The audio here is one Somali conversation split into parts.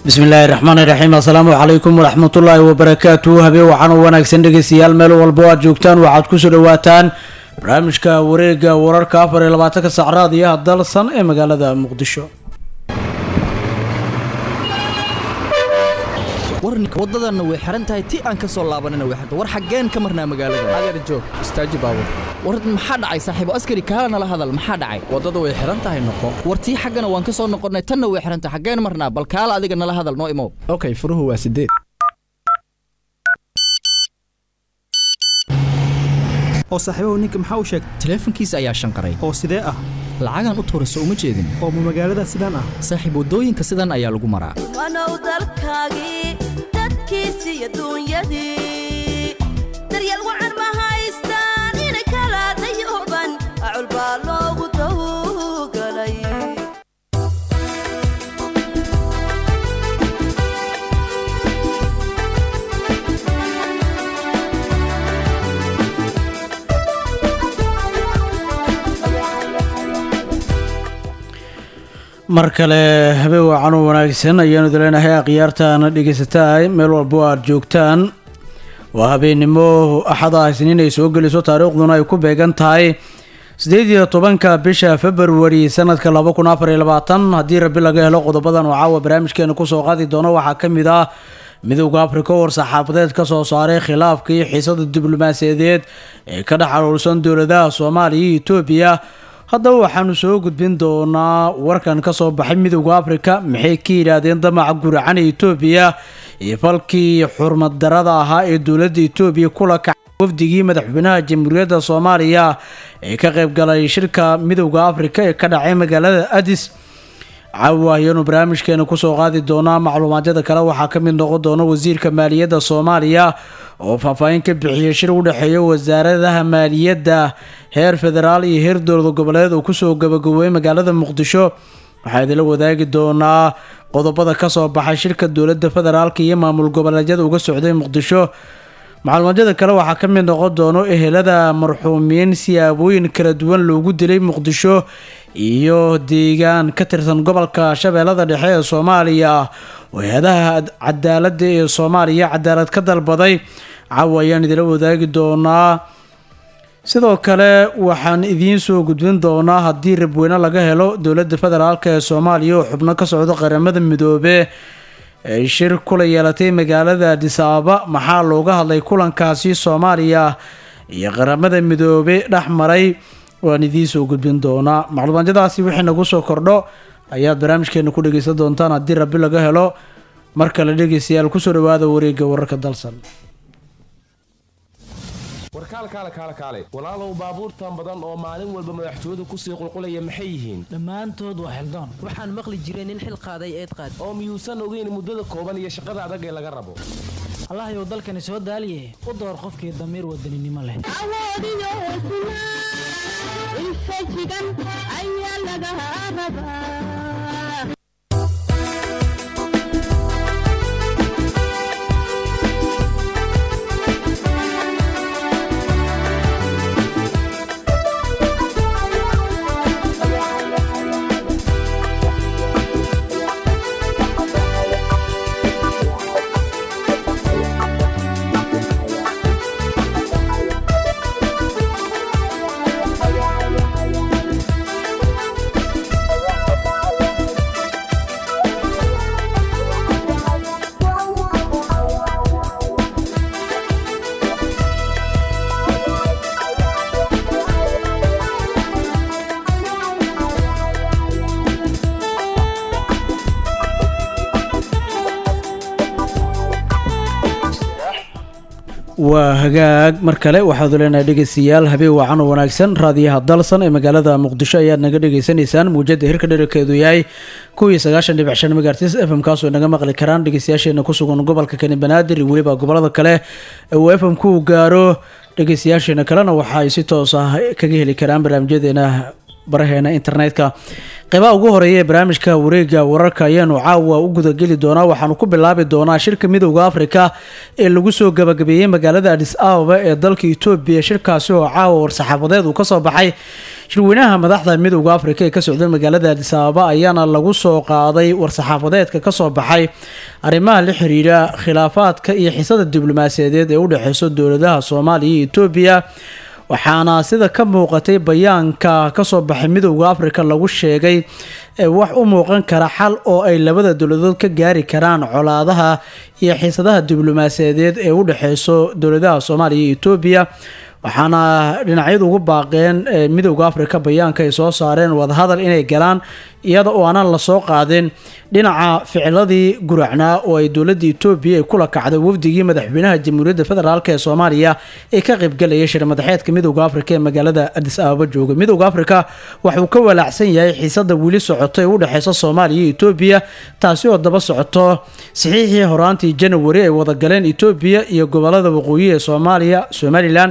bismillaahi raxmaani raxiim assalaamu calaykum waraxmatullaahi wabarakaatu habeen waxaan u wanaagsan dhegeystayaal meel walbo aad joogtaan waxaad kusoo dhawaataan barnaamijka wareega wararka afar iyo labaatanka sacraad iyo hadalsan ee magaalada muqdisho warninka waddadanna way xihan tahay ti aan ka soo laabanina way xirta war xaggeen ka marnaa magaalada adeer joog istaaji baabur war maxaa dhacay saaxiibo askari kaala nala hadal maxaa dhacay waddada way xihan tahay noqo war tii xaggana waan ka soo noqonnay tanna way xihan tahay xaggeen marnaa bal kaala adiga nala hadal noo imow okay furuhu waa sideed oo saaxiibahu ninka maxaa u sheegtay taleefankiisa ayaa shanqaray oo sidee ah lacagaan u tuurayso uma jeedin oo ma magaalada sidaan ah saaxiib waddooyinka sidan ayaa lagu maraa wanow dalkaagii dadkiisii iyo duunyadii daryeel wacan ma haystaan inay kala dayooban acul baa loogu dawgalay mar kale habeen wacan u wanaagsan ayaanu dileenahay akhyaartaana dhegeysataa meel walbo aad joogtaan waa habeennimo axada isniin ay soo geliso taariikhduna ay ku beegan tahay sideed iyo tobanka bisha februari sanadka laba kun afar iyo labaatan haddii rabi laga helo qodobadan oo caawa barnaamijkeena kusoo qaadi doono waxaa ka mid ah midowda afrika war saxaafadeed ka soo saaray khilaafka iyo xiisada diblomaasiyadeed ee ka dhex aruursan dowladaha soomaaliya iyo etoobiya haddaba waxaanu soo gudbin doonaa warkan ka soo baxay midowda afrika maxay ka yidhaahdeen damaca guracan ee etoobiya iyo falkii xurmad darada ahaa ee dowladda etoobiya kula kacay wafdigii madaxweynaha jamhuuriyadda soomaaliya ee ka qaybgalay shirka midowda afrika ee ka dhacay magaalada adis caawa ayaanu barnaamijkeena kusoo qaadi doonaa macluumaadyada kale waxaa ka mid noqon doona wasiirka maaliyadda soomaaliya oo faahfaahin ka bixiyay shir u dhexeeya wasaaradaha maaliyadda heer federaal iyo heer dowlada goboleed oo kusoo gabagaboobay magaalada muqdisho waxaa idinla wadaagi doonaa qodobada kasoo baxay shirka dowladda federaalk iyo maamul goboleedyada uga socday muqdisho macluumaadyada kale waxaa ka mid noqon doono ehelada marxuumiin siyaabooyin kala duwan loogu dilay muqdisho iyo deegaan ka tirsan gobolka shabeellada dhexe ee soomaaliya oo hay-adaha cadaaladda ee soomaaliya cadaalad ka dalbaday caawa ayaan idila wadaagi doonaa sidoo kale waxaan idiin soo gudbin doonaa haddii rabweyne laga helo dowladda federaalk ee soomaaliya oo xubno ka socdo qaramada midoobe ay shir kula yeelatay magaalada adis-ababa maxaa looga hadlay kulankaasi soomaaliya iyo qaramada midoobe dhex maray waan idiin soo gudbin doonaa macluumaadyadaasi wixii nagu soo kordho ayaad barnaamijkeena ku dhegeysan doontaan haddii rabbi laga helo mar kale dhegeystayaal kusoo dhawaada wareega wararka dalsan warkaal kaale kaale kaale walaalow baabuurtan badan oo maalin walba madaxtooyadu kusii qulqulaya maxay yihiin dhammaantood waa xildaan waxaan maqli jiray nin xil qaaday eed qaad oo miyuusan ogeyn muddada kooban iyo shaqada adag ee laga rabo allahayow dalkani soo daaliye u door qofkii damiir wadaninimo leh waa hagaag mar kale waxaadu leenahay dhegeystayaal habeen wacan oo wanaagsan raadiyaha dalsan ee magaalada muqdisho ayaad naga dhegeysanaysaan muujada hirka dherarkeedu yahay kuwii sagaashan dhibic shan megaartis f m kaasoo naga maqli karaan dhegeystayaasheena ku sugan gobolka kani banaadir iyo weliba gobolada kale ee uu f m ku gaaro dhegeystayaasheena kalena waxa ay si toos ah kaga heli karaan barnaamijyadeena baraheena internetka qeybaha ugu horeeya ee barnaamijka wareega wararka ayaanu caawa u gudageli doonaa waxaanu ku bilaabi doonaa shirka midowda afrika ee lagu soo gabagabeeyey magaalada adis ababa ee dalka etoobiya shirkaasi oo caawa war-saxaafadeed uu kasoo baxay shirweynaha madaxda midowda afrika ee ka socda magaalada adis ababa ayaana lagu soo qaaday war-saxaafadeedka kasoo baxay arrimaha la xiriira khilaafaadka iyo xisada diblomaasiyadeed ee u dhexeyso dowladaha soomaaliya iyo etoobiya waxaana sida ka muuqatay bayaanka kasoo baxay midowda afrika lagu sheegay wax u muuqan kara xal oo ay labada dowladood ka gaari karaan colaadaha iyo xiisadaha diblomaasiyadeed ee u dhexeyso dowladaha soomaaliya iyo etoobiya waxaana dhinacyadu ugu baaqeen midowda afrika bayaanka ay soo saareen wadahadal inay galaan iyada oo aanan lasoo qaadin dhinaca ficiladii guracnaa oo ay dowladda etoobiya ay kula kacday wafdigii madaxweynaha jamhuuriyadda federaalk ee soomaaliya ee ka qaybgalayay shir madaxeedka midowda afrika ee magaalada adis ababa jooga midowda afrika waxuu ka walaacsan yahay xiisada weli socoto ee u dhexeysa soomaaliya iyo etoobiya taasi oo daba socoto saxiixii horaantii janawari ay wadagaleen etoobiya iyo gobolada waqooyi ee soomaaliya somalilan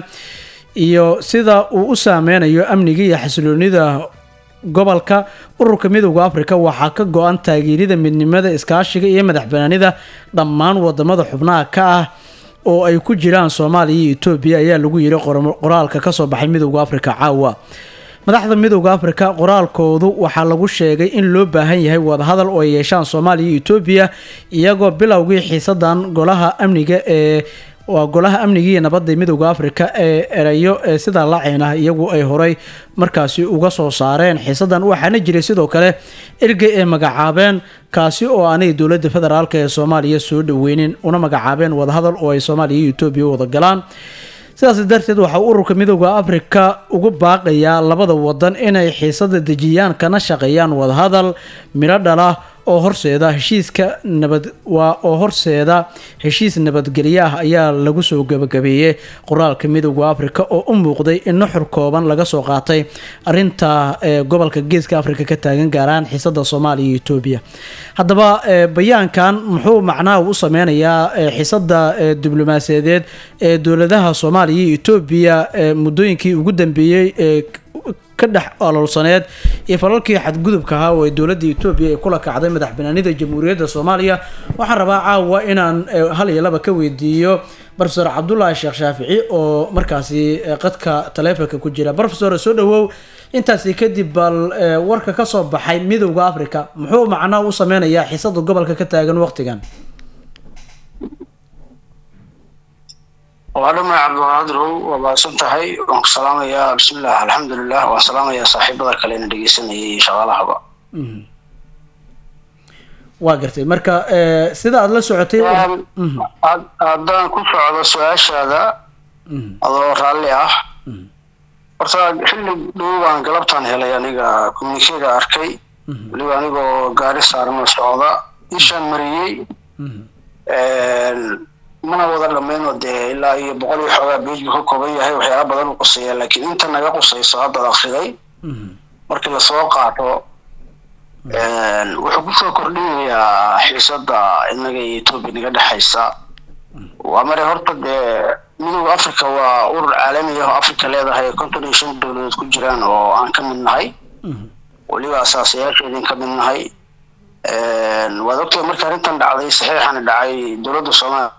iyo sida uu u saameynayo amniga iyo xasiloonida gobolka ururka midowda afrika waxaa ka go-an taageerida midnimada iskaashiga iyo madax banaanida dhammaan wadamada xubnaha ka ah oo ay ku jiraan soomaaliya iyo etoobiya ayaa lagu yiri qoraalka kasoo baxay midowda afrika caawa madaxda midowda afrika qoraalkoodu waxaa lagu sheegay in loo baahan yahay wadahadal oo ay yeeshaan soomaaliya iyo etoobiya iyagoo bilowgii xiisadan golaha amniga ee waa golaha amnigii nabadda midowda afrika ee erayo ee sidaa laceyn ah iyagu ay horay markaasi uga soo saareen xiisadan waxaana jiray sidoo kale ergey ay magacaabeen kaasi oo aanay dowladda federaalk ee soomaaliya soo dhaweynin una magacaabeen wadahadal oo ay soomaaliya iyo etoobiya wada galaan sidaas darteed waxaa ururka midowda afrika ugu baaqayaa labada wadan inay xiisada dejiyaan kana shaqeeyaan wadahadal midho dhala oo horseeda heshiiska nabad waa oo horseeda heshiis nabadgelyo ah ayaa lagu soo gabagabeeyey qoraalka midowda afrika oo u muuqday in nuxur kooban laga soo qaatay arinta ee gobolka geeska afrika ka taagan gaaraan xiisada soomaaliya iyo etoobiya haddaba bayaankan muxuu macnaha u sameynayaa xiisada diblomaasiyadeed ee dowladaha soomaaliya iyo etoobiya muddooyinkii ugu dambeeyey ee ka dhex aloolsaneed iyo falalkii xadgudubka ahaa oo ay dowladda etoobiya ay kula kacday madax banaanida jamhuuriyadda soomaaliya waxaan rabaa caawa inaan hal iyo laba ka weydiiyo rofesor cabdulaahi sheekh shaafici oo markaasi qadka taleefonka ku jira rofesor soo dhawow intaasi kadib bal warka kasoo baxay midowda africa muxuu macnaha u sameynayaa xiisada gobolka ka taagan waqtigan waa dhamay cabdiqaadirow waa baadsan tahay waan ku salaamayaa bismillah alxamdulilah waan salaamayaa saaxiibada kalena dhegeysanayay iyo shaqaalahaba waa gartay marka sida aada la socotay haddaan ku socdo su-aashaada adoo raalli ah horta xilli dhow baan galabtaan helay aniga communikeda arkay weliba anigoo gaari saarano socda ishaan mariyey mana wada dhammaynoo dee ilaa iyo boqol iyo xoogaa beej buu ka kooban yahay waxyaala badan u quseeya laakiin inta naga qusayso haddaad akriday markii lasoo qaato wuxuu kusoo kordhinayaa xiisada inaga iyo etoobiya naga dhexaysa waa mare horta dee midowda africa waa urur caalami ah oo africa leedahay konton iyo shan dowladood ku jiraan oo aan ka mid nahay weliba asaasayaasheedin ka mid nahay waad ogtahay markii arrintan dhacday saxiixana dhacay dowladda soomaaliya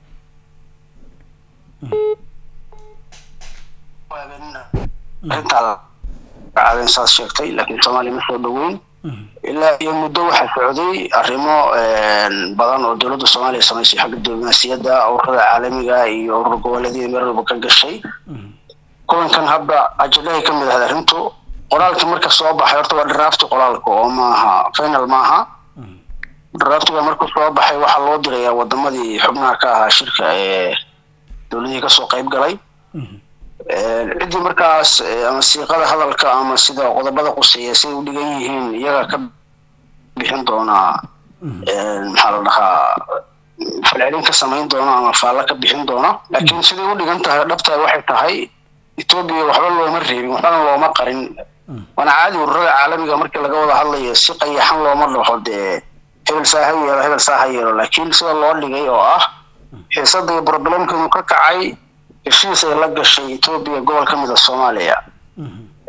arrintaa dhacdeen saas sheegtay laakiin soomaaliya ma soo dhoweyn ilaa iyo muddo waxaa socday arrimo badan oo dowladda soomaaliya samaysay xagga diblomaasiyadda ururada caalamiga iyo urur goboleedyada meel walba ka gashay kulankan hadda ajadahay ka mid ahayd arrintu qoraalkii marka soo baxay horta waa drafti qoraalka oo maaha final maaha draftiga markuu soo baxay waxaa loo dirayaa wadamadii xubnaha ka ahaa shirka ee dowladihii kasoo qayb galay ciddii markaas ama siiqada hadalka ama sida qodobada quseeya siday u dhigan yihiin iyaga ka bixin doonaa maxaa la dhahaa falcelin ka samayn doona ama faallo ka bixin doona laakiin siday u dhigan tahay dhabtaa waxay tahay etoobiya waxba looma reebin waxbana looma qarin waana caadi ururada caalamiga markii laga wada hadlayo si qayaxan looma dhaho dee hebel saa ha yeelo hebel saa ha yeelo laakiin sida loo dhigay oo ah xiisada iyo problemkeedu ka kacay heshiis ay la gashay etoobiya gobol ka mid a soomaaliya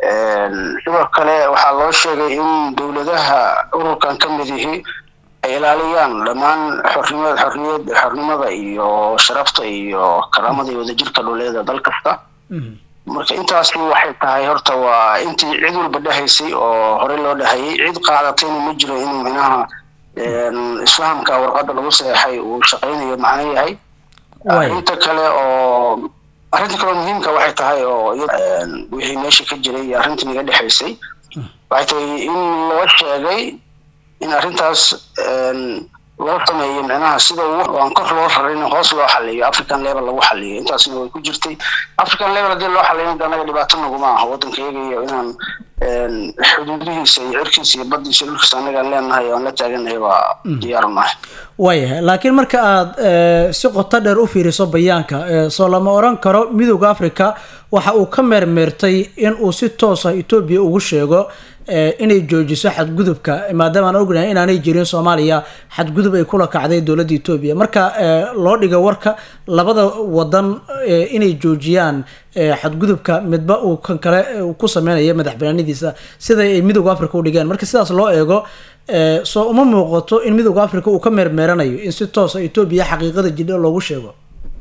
sidoo kale waxaa loo sheegay in dowladaha ururkan ka mid ihi ay ilaaliyaan dhammaan xornimada xorriyad xornimada iyo sharafta iyo karaamada iyo wadajirka dhuleeda dal kasta marka intaasi waxay tahay horta waa intii cid walba dhahaysay oo horey loo dhahayay cid qaadatayna ma jiro inuu minaha isfahamka warqadda lagu saxeexay uu shaqaynayo macno yahay arrinta kale oo arrinta kale oo muhiimka waxay tahay oo wixii meesha ka jiray iyo arrintan iga dhexaysay waxay tahay in loo sheegay in arrintaas loo sameeyo micnaha sida aan kor loo rarin hoos loo xaliyo african level lagu xaliyo intaasna way ku jirtay african level haddii loo xaliyo inta anaga dhibaato naguma aha waddankayaga iyo inaan xuduudihiisa iyo cirkiisa iyo baddiisa dhulkiisa anagaan leenahay oo aan la taaganahay waa diyaar nahay waayahay laakiin marka aada si qoto dheer u fiiriso bayaanka soo lama oran karo midooda africa waxa uu ka meermeertay in uu si toosa etoobiya ugu sheego inay joojiso xadgudubka maadaama aan ognahay inaanay jirin soomaaliya xadgudub ay kula kacday dowladda etoobiya marka loo dhiga warka labada wadan inay joojiyaan xadgudubka midba uu kan kale ku sameynaya madax banaanidiisa sida ay midooda africa u dhigeen marka sidaas loo eego soo uma muuqato in midooda africa uu ka meermeeranayo in si toosa etoobiya xaqiiqada jidha loogu sheego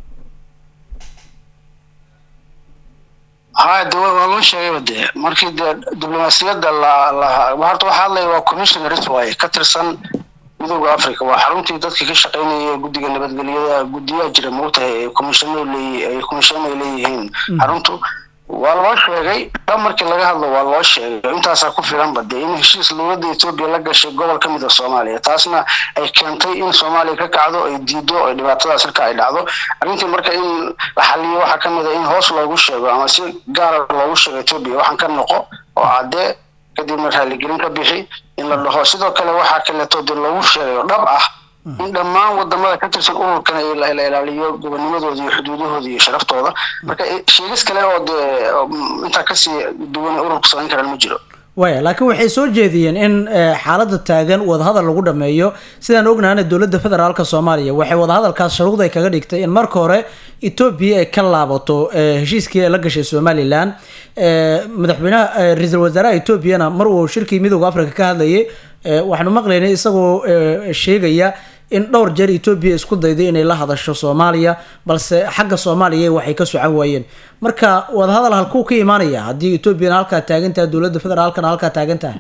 ha de waa loo sheegayba dee markii dee diblomaasiyadda la la horta waxaa hadlaya waa commissionaris waaye ka tirsan midooda africa waa xaruntii dadka ka shaqaynaya guddiga nabadgelyada guddiyaa jira moogtahay ay commissiono leey ay commissiono ay leeyihiin xaruntu waa loo sheegay dhan markii laga hadlo waa loo sheegay intaasaa ku filanba dee in heshiis dowladda etoobiya la gashay gobol ka mid a soomaaliya taasna ay keentay in soomaaliya ka kacdo ay diido ay dhibaatadaas halka ay dhacdo arrintii marka in la xaliyo waxaa ka mid a in hoos loogu sheego ama si gaara loogu sheego etoobiya waxaan ka noqo oo caddee kadibna raaligelin ka bixi in la dhaho sidoo kale waxaa kaleeto dee loogu sheegayo dhab ah in dhammaan wadamada ka tirsan ururkan ay la ilaaliyo gobonimadooda iyo xuduudahooda iyo sharaftooda marka sheegis kale oo dee intaa kasii duwan ururku samayn karaan ma jiro waya laakiin waxay soo jeediyeen in xaaladda taagan wadahadal lagu dhameeyo sidaan ognahana dowladda federaalka soomaaliya waxay wadahadalkaas sharuud ay kaga dhigtay in marka hore etoobiya ay ka laabato heshiiskii ay la gashay somalilan madaxweynaha ra-iisul wasaaraha etoobiyana mar uu shirkii midooda africa ka hadlayay waxaanu maqlaynay isagoo sheegaya in dhowr jeer etoobiya isku dayday inay la hadasho soomaaliya balse xagga soomaaliya waxay ka socan waayeen marka wadahadal halkuu ka imaanaya haddii etoobiyana halkaa taagan tahay dowladda federaalkana halkaa taagan tahay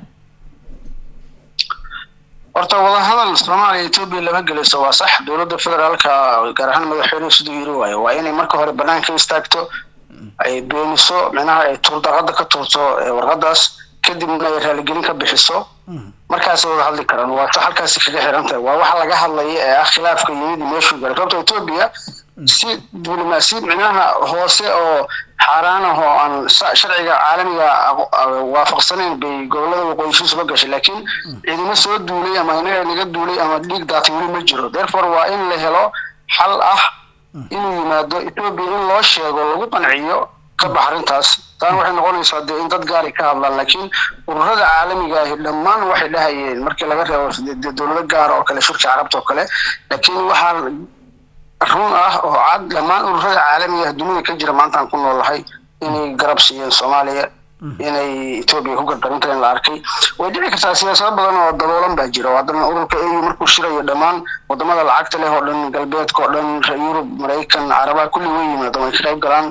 horta wadahadal soomaaliya etoobiya lama gelayso waa sax dowladda federaalka gaar ahaan madaxweynuhu siduu yiri waayo waa inay marka hore banaanka istaagto ay beeniso micnaha ay tuurdaqada ka tuurto warqadaas kadibna ay raaligelin ka bixiso markaasay wada hadli karaan waa sa halkaasi kaga xiran tahay waa waxa laga hadlaya ee ah khilaafka yimid meeshuu galay sababta etoobiya si diblomaasiyad micnaha hoose oo xaaraan ah oo aan sharciga caalamiga waafaqsanayn bay gobolada waqooyishiisu la gashay laakiin ciidamo soo duulay ama inaga naga duulay ama dhiig daatay weli ma jiro therefore waa in la helo xal ah inuu yimaado etoobiya in loo sheego lagu qanciyo ka bax arrintaas taan waxay noqonaysaa dee in dad gaari ka hadlaan laakiin ururada caalamiga ahi dhammaan waxay dhahayeen markii laga reebo dee dowlado gaara oo kale shirka carabta oo kale laakiin waxaa run ah oo cad dhammaan ururada caalamiga ah dunida ka jira maantaan ku noolahay inay garab siiyeen soomaaliya inay etoobiya ku gardarinta in la arkay way dhici kartaa siyaasado badan oo daboolan baa jira oo haddana ururka au markuu shirayo dhammaan wadamada lacagta leh oo dhan galbeedka oo dhan yurub maraykan carabaha kulli way yimaadaan way ka qayb galaan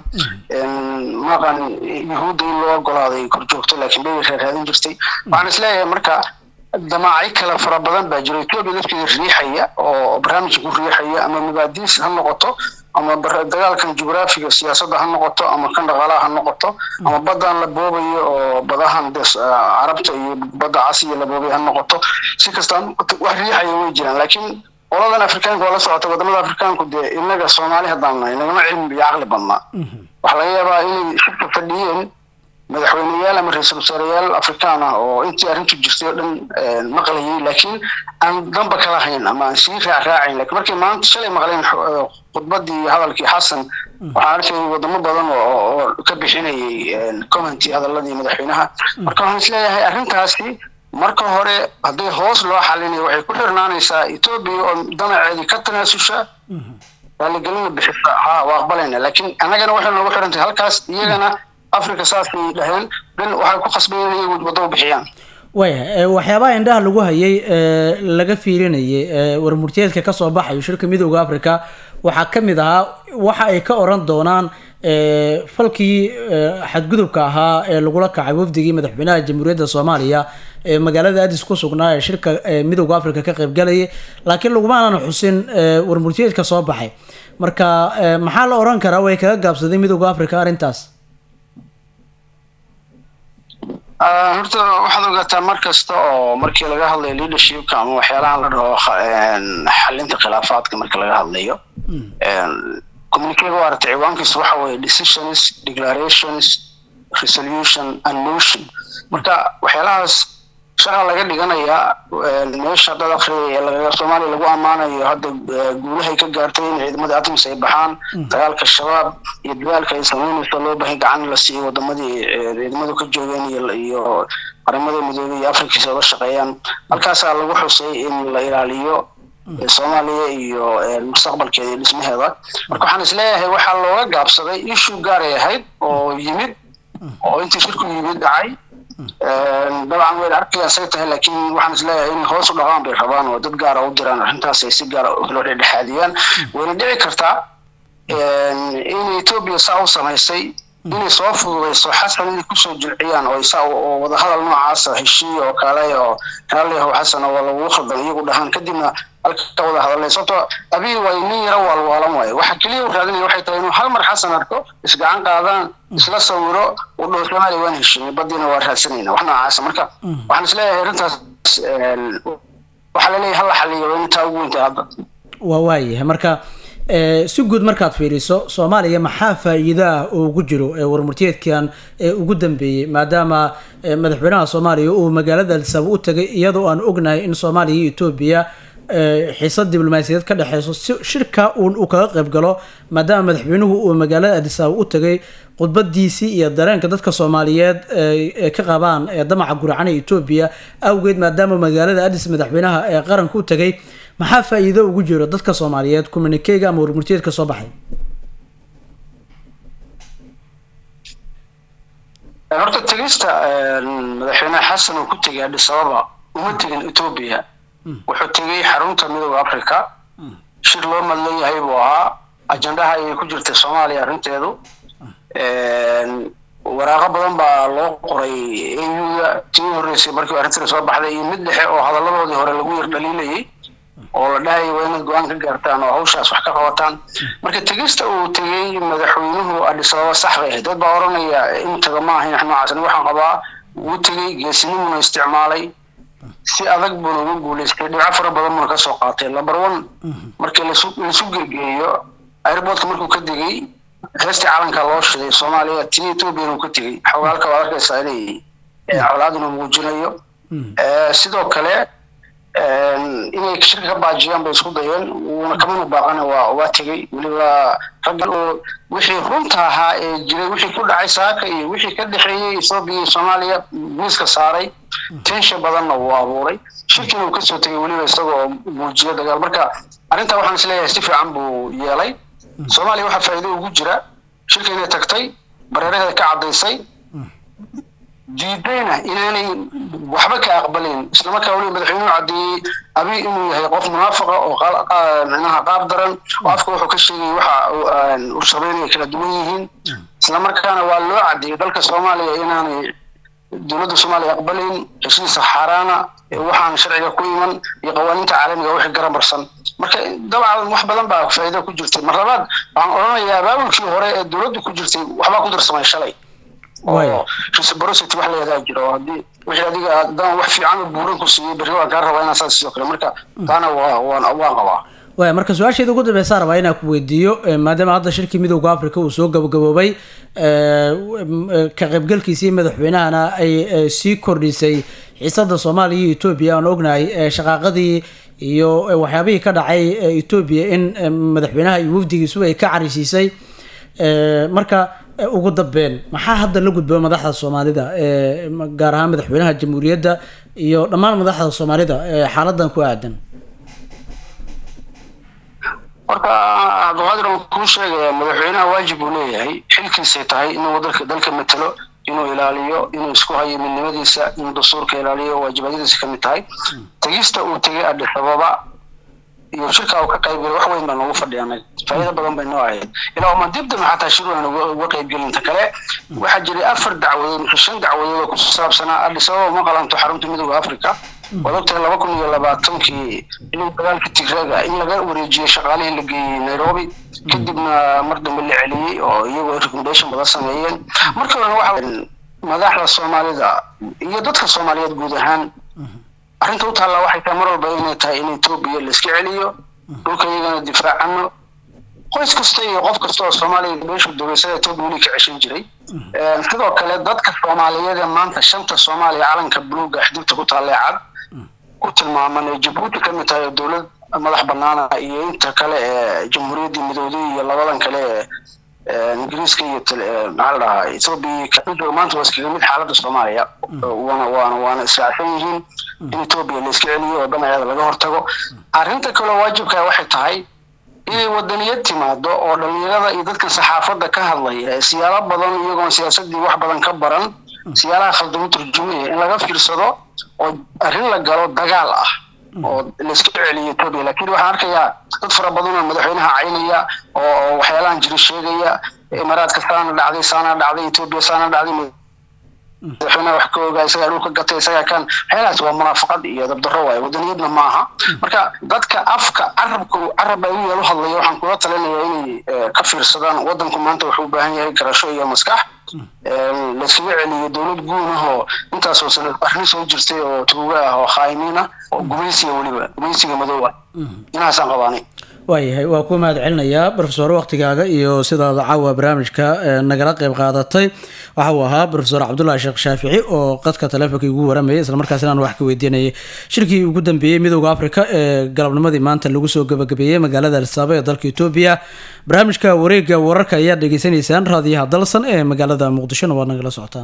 maqan yuhuudda in loo ogolaaday kor joogto laakiin bay raadin jirtay waxaan isleeyahay marka damaacyo kale fara badan baa jiro etoobiya lafteeda riixaya oo barnaamijka ku riixaya ama mabaadiis ha noqoto ama dagaalkan jugraafiga siyaasadda ha noqoto ama kan dhaqaalaha ha noqoto ama badan la boobayo oo badahan de carabta iyo badda casiya la boobay ha noqoto si kasta wax riixaya way jiraan laakiin qoladan afrikaanka waa la socota wadamada afrikaanku dee inaga soomaali haddaan nahay nagama cilmi iyo caqli badnaa waxaa laga yaabaa inay shirka fadhiyeen madaxweyneyaal ama ra-iisul wasaareyaal afrikaan ah oo intii arrintu jirtay oo dhan maqlayay laakiin aan danba kala hayn ama aan sii raacraacayn lakiin markay maanta shalay maqleen khudbadii iyo hadalkii xasan waxaan arkayay wadamo badan oo ka bixinayay commenty hadaladii madaxweynaha marka waxaan isleeyahay arrintaasi marka hore hadday hoos loo xalinayo waxay ku xirnaanaysaa etoobiya oo danaceedii ka tanaasusha raaligelina bixisa ha waa aqbalayna laakiin annagana waxay noogu xirantahay halkaas iyagana africa saasay dhaheen dan waxay ku khasbayeen inay waddo u bixiyaan waaya waxyaabaha indhaha lagu hayay ee laga fiirinayay ee warmurtiyeedka kasoo baxayo shirka midooda africa waxaa ka mid ahaa waxa ay ka oran doonaan ee, falkii ee, xadgudubka ahaa ee lagula kacay wafdigii madaxweynaha jamhuuriyadda soomaaliya ee magaalada adis ku sugnaa ee shirka ee, midooda africa ka qaybgalayay laakiin laguma aanan xusin ee, warmurtiyeedka soo baxay marka ee, maxaa la oran karaa way kaga gaabsaday midooda africa arrintaas Ah, horta waxaad ogaataa mar kasta oo markii laga hadlayo leadershipka ama waxyaalahan la dhaho kha- een, xalinta khilaafaadka marka laga hadlayo communicate waa aragtay ciwaankiisu waxa weeye decisions declarations resolution and motion marka waxyaalahaas shaqa laga dhiganayaa een, meesha dad akhriya ee lagaga soomaaliya lagu ammaanayo hadda eh, guulahay ka gaartay in ciidamada atmis ay baxaan dagaalka shabaab iyo dadaalka ay sameynayso loo baahay gacan in la siiyo wadamadii eh, ciidamadu ka joogeen iyo iyo qaramada midoobay iyo afrikiisa uga shaqeeyaan halkaasaa lagu xusay in la ilaaliyo eh, soomaaliya iyo eh, mustaqbalkeeda iyo dhismaheeda marka waxaan isleeyahay waxaa looga gaabsaday issue gaaray ahayd oo yimid oo intii shirku yimid dhacay dabcan way arkayaan say tahay laakiin waxaan isleeyahay in hoos u dhaqaan bay rabaan oo dad gaara u diraan arrintaas ay si gaara loo dhexdhexaadiyaan wayna dhici kartaa in etoobiya saa u samaysay inay soo fududayso xasan inay kusoo jilciyaan oo saa oo wadahadal noocaasa heshiiya oo kale oo raalliyahow xasan oo lagu khaldan iyagu dhahaan kadibna halka wada hadalay sababtoo abiy waa nin yaro waalwaalan waayo waxa keliya uu raadinaya waxay tahay inuu hal mar xasan arko isgacan qaadaan isla sawiro uu dhaho soomaaliya waan heshiinay badiina waa raadsanayna wax noocaasa marka waxaan isleeyahay arrintaas waxaa laleeyahay hal la xaliyo waa in taa ugu weynta hadda waa waayahay marka ee, si guud markaad fiiriso soomaaliya maxaa faa-iido ah oo ugu jiro ee warmurtiyeedkan ee ugu dambeeyey maadaama ee, madaxweynaha soomaaliya uu magaalada alsabo u tagay iyadoo aan ognahay in soomaaliya iyo etoobiya ee, xiisad diblomaasiyadeed ka dhexeyso si shirka uun uu kaga qayb galo maadaama madaxweynuhu uu magaalada adisabo u tagay khudbadiisii iyo dareenka dadka soomaaliyeed ee ee ka qabaan ee damaca guracan ee etoobiya awgeed maadaama magaalada adis madaxweynaha ee qaranka u tagay maxaa faa-iido ugu jiro dadka soomaaliyeed communikeyga ama warmurtiyeedka soo baxay horta tegista madaxweynaha xasan uu ku tegay addis ababa uma tegin etoobiya wuxuu tegay xarunta midooda africa shir loo madlan yahay buu ahaa ajandaha ayay ku jirtay soomaaliya arrinteedu waraaqo badan baa loo qoray auda tii horreysay markii arrintan soo baxday iyo mid dhexe oo hadalladoodii hore lagu yar dhaliilayay oo la dhahaya waa inaad go-aan ka gaartaan oo hawshaas wax ka qabataan marka tegista uu tegey madaxweynuhu addis ababa sax bay ahayd dad baa oranaya in taga ma ahayn wax noocaas ani waxaan qabaa wuu tegey geesinimuna isticmaalay si adag buuna uga guulaystay dhinaco fara badan buuna kasoo qaatay number one markii lasu laisu gergeeyo airportka markuu ka degay heestii calanka loo shiday soomaaliya tii ethoobiyan uu ka tegey xogaalka waad arkaysaa inay colaaduna muujinayo sidoo kale inay shirka ka baajiyaan bay isku dayeen wuuna kamana baaqana waa waa tegey weliba raggan oo wixii runta ahaa ee jiray wixii ku dhacay saaka iyo wixii ka dhexeeyey ethoobia iyo soomaaliya miiska saaray tensha badanna wuu abuuray shirkiina uu kasoo tegay weliba isagoo muujiyo dagaal marka arrintaa waxaan isleeyahay si fiican buu yeelay soomaaliya waxaa faa'iido ugu jira shirka inay tagtay bareeraheeda ka caddaysay diidayna inaanay waxba ka aqbalin islamarkaa weliba madaxweynuhu caddeeyey abi inuu yahay qof munaafaqa oo micnaha qaab daran oo afka wuxuu ka sheegay waxa uu sameynaya kala duwan yihiin islamarkaana waa loo caddeeyey dalka soomaaliya inaanay dowladda soomaaliya aqbalin heshiisa xaaraana waxaan sharciga ku iman iyo qawaaniinta caalamiga wixii garambarsan marka dabcan wax badan baa faa'iido ku jirtay mar labaad waxaan odhanayaa abaabulkii hore ee dowladdu ku jirtay waxbaa ku darsamay shalay oo reciprocity wax leedaha jiro oo haddii wixii adiga haddaan wax fiican oo buuran ku siiyey berri waan kaa rabaa inaan saas sidoo kale marka taana waa waan waan qabaa waaya marka su-aasheeda ugu dambeysaa rabaa inaan ku weydiiyo maadaama hadda shirkii midowda africa uu soo gabagaboobay ka qaybgalkiisii madaxweynahana ay sii kordhisay xiisada soomaaliya iyo etoobiya aan ognahay shaqaaqadii iyo waxyaabihii ka dhacay etoobiya in madaxweynaha iyo wafdigiisu ay ka carisiisay marka ugu dambeyn maxaa hadda la gudboon madaxda soomaalida gaar ahaan madaxweynaha jamhuuriyadda iyo dhammaan madaxda soomaalida xaaladan ku aadan horta cabdiqaadir aan kuu sheegaya madaxweynaha waajib uu leeyahay xilkiisay tahay inuu dalka dalka matalo inuu ilaaliyo inuu isku hayo midnimadiisa inuu dastuurka ilaaliyo waajibadyadiisa ka mid tahay tegista uu tegay adis ababa iyo shirka uu ka qaybgalay wax weyn baa noogu fadhiya anaga faa'iido badan bay noo ahayd ilaa uma dib dambe xataa shir waan uga uga qaybgelinta kale waxaa jiray afar dacwadood mise shan dacwadood oo ku saabsanaa adis ababa ma qalanto xarunta midooda africa waad ogtahay laba kun iyo labaatankii inuu dagaalka tigraaga in laga wareejiyey shaqaalihii la geeyey nairobi kadibna mar dambe la celiyey oo iyagoo recommendation badan sameeyeen markii horena waxa madaxda soomaalida iyo dadka soomaaliyeed guud ahaan arrinta u taallaa waxay tahay mar walba inay tahay in etoobiya la iska celiyo dhulka iyagana difaacano qoys kasta iyo qof kasta oo soomaaliya meeshu dabaysada etoobiya weli ka ceshan jiray sidoo kale dadka soomaaliyeed ee maanta shanta soomaaliya calanka buluuga xidibta ku taallee cad ku tilmaaman ee jabuuti ka mid tahay oo dowlad madax banaana iyo inta kale ee jamhuuriyaddii midowday iyo labadan kale ee ingiriiska iyo maxaa la dhahaa etoobiya maanta waa iskaga mid xaaladda soomaaliya waana waana waana israacsan yihiin in etoobiya la iska celiyo oo dhinaceeda laga hortago arrinta kaloo waajibka waxay tahay inay wadaniyad timaado oo dhalinyarada iyo dadka saxaafadda ka hadlaya ee siyaalo badan iyagoon siyaasadii wax badan ka baran siyaalaha khaldamo turjumaya in laga fiirsado oo arrin la galo dagaal ah oo laiska celiyo etoobiya laakiin waxaan arkayaa dad fara badan oo madaxweynaha caynaya oo waxyaalahan jiri sheegaya imaaraadka saana dhacday saana dhacday etoobiya saana dhacday madaxweynaha wax ka ogaa isagaa dhulka gatay isagaa kan waxyaalahaas waa munaafaqad iyo dabdarro waaye wadaniyadna maaha marka dadka afka carabka carab ay u yeelu hadlaya waxaan kula talinayaa inay ka fiirsadaan wadanku maanta wuxuu u baahan yahay garasho iyo maskax layskaga celiyo dowlad guun ah oo intaasoo sano arrin soo jirtay oo tuuga ah oo khaayimiin ah oo gumaysiga weliba gumaysiga madow ah inahaasaan qabaanay waayahay waa ku mahad celinayaa rofesor waktigaaga iyo sidaada caawa barnaamijka nagala qeyb qaadatay waxa uu ahaa rofesor cabdullaahi sheekh shaafici oo qadka taleefonka igu waramayay islamarkaasina aan wax ka weydiinayay shirkii ugu dambeeyey midooda africa ee galabnimadii maanta lagu soo gabagabeeyey magaalada alisaaba ee dalka etoobiya barnaamijka wareega wararka ayaad dhegeysanaysaan raadiyaha dalsan ee magaalada muqdishona waad nagala socotaan